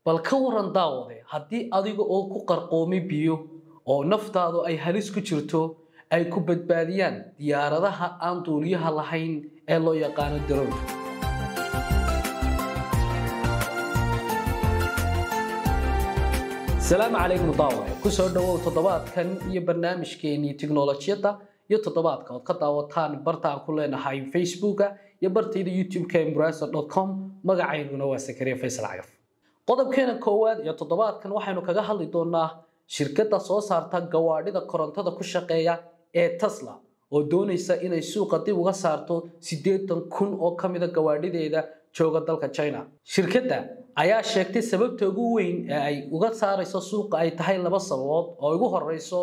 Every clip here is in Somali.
bal ka waran daawade haddii adiga oo ku qarqoomay biyo oo naftaadu ay halis ku jirto ay ku badbaadiyaan diyaaradaha aan duuliyaha lahayn ee loo yaqaano daroonka salaamu calaykum daawade kusoo dhawow toddobaadkan iyo barnaamijkeenii tiknolojiyadda iyo toddobaadka ood ka daawataan barta aan ku leenahay facebooka iyo bartayda youtube-ka embraser com magacaynuna waa sakariya faysal cagaf qodobkeena koowaad iyo toddobaadkan waxaynu kaga hadli doonaa shirkadda soo saarta gawaadhida korontada ku shaqeeya ee tesla oo doonaysa inay suuqa dib uga saarto siddeetan kun oo ka mida gawaadhideeda jooga dalka china shirkadda ayaa sheegtay sababta ugu weyn ee ay uga saarayso suuqa ay tahay laba sababood oo ugu horeyso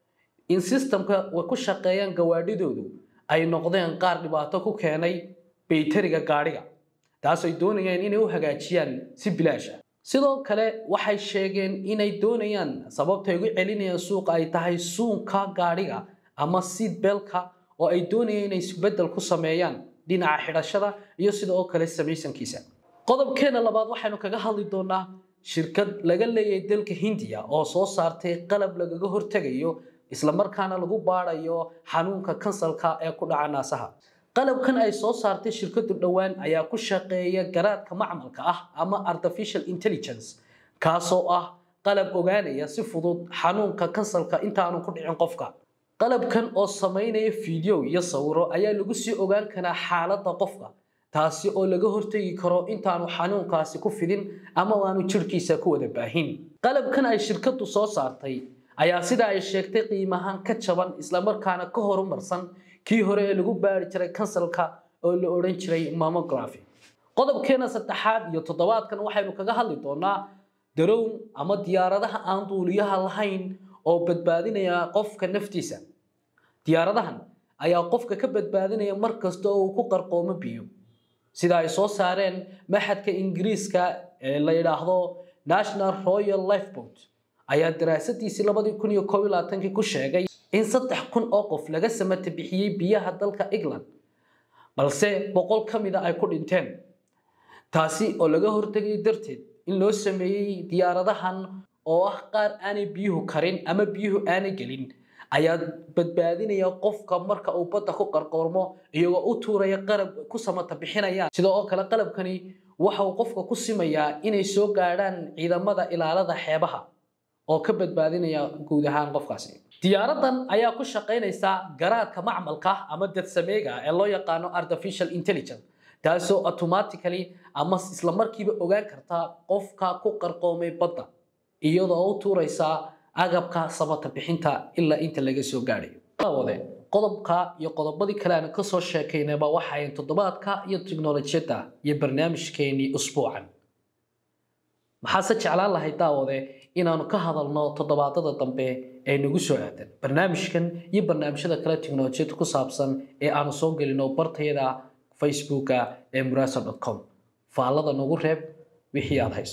in sistamka way ku shaqeeyaan gawaadhidoodu ay noqdeen qaar dhibaato ku keenay baytariga gaadhiga taas ay doonayaan inay u hagaajiyaan si bilaasha sidoo kale waxay sheegeen inay doonayaan sababtay ugu celinayaan suuqa ay tahay suunka gaadhiga ama seed belka oo ay doonayaan inay isbedel ku sameeyaan dhinaca xidhashada iyo sidoo kale samaysankiisa qodobkeena labaad waxaynu kaga hadli doonaa shirkad laga leeyahay dalka hindiya oo soo saartay qalab lagaga hortegayo islamarkaana lagu baadayo xanuunka kansalka ee ku dhaca naasaha qalabkan ay soo saartay shirkadu dhowaan ayaa ku shaqeeya garaadka macmalka ah ama artificial intelligence kaasoo ah qalab ogaanaya si fudud xanuunka kansalka intaanu ku dhicin qofka qalabkan oo samaynaya fiideo iyo sawiro ayaa lagu sii ogaan karaa xaaladda qofka taasi oo laga hortegi karo intaanu xanuunkaasi ku fidin ama aanu jirhkiisa ku wada baahin qalabkan ay shirkadu soo saartay ayaa sida ay sheegtay qiimahaan ka jaban islamarkaana ka horumarsan kii hore ee lagu baari jiray kansalka oo la odhan jiray mamography qodobkeena saddexaad iyo toddobaadkan waxaynu kaga hadli doonaa darown ama diyaaradaha aan duuliyaha lahayn oo badbaadinaya qofka naftiisa diyaaradahan ayaa qofka ka badbaadinaya mar kasta oo uu ku qarqoomo biyo sida ay soo saareen maxadka ingiriiska ee la yidhaahdo national royal lifeboat ayaa daraasadiisii labadii kun iyo koob iyo labaatankii ku sheegay in saddex kun oo qof laga samata bixiyey biyaha dalka england balse boqol ka mida ay ku dhinteen taasi oo laga hortegay darteed in loo sameeyey diyaaradahan oo ah qaar aanay biyuhu karin ama biyuhu aanay gelin ayaa badbaadinaya qofka marka uu badda ku qarqoormo iyagoo u tuuraya qalab ku samata bixinayaan sidoo oo kale qalabkani waxa uu qofka ku simayaa inay soo gaadhaan ciidamada ilaalada xeebaha oo ka badbaadinaya guud ahaan qofkaasi diyaaradan ayaa ku shaqaynaysa garaadka macmalka ama dadsameega ee loo yaqaano artificial intelligence taasoo automatically ama isla markiiba ogaan karta qofka ku qarqoomay badda iyadoo u tuuraysa agabka samata bixinta ilaa inta laga soo gaadhayo wade qodobka iyo qodobadii kale aan kasoo sheekaynayba waxayn toddobaadka iyo tiknolojiyadda iyo barnaamijkeenii usbuucan maxaase jeclaan lahay daawade inaanu ka hadalno toddobaadada dambe ee nagu soo aadan barnaamijkan iyo barnaamijyada kale tiknolojiyadda ku saabsan ee aanu soo gelino bartayada facebooka ee murasa com faallada nagu reeb wixii aad hayso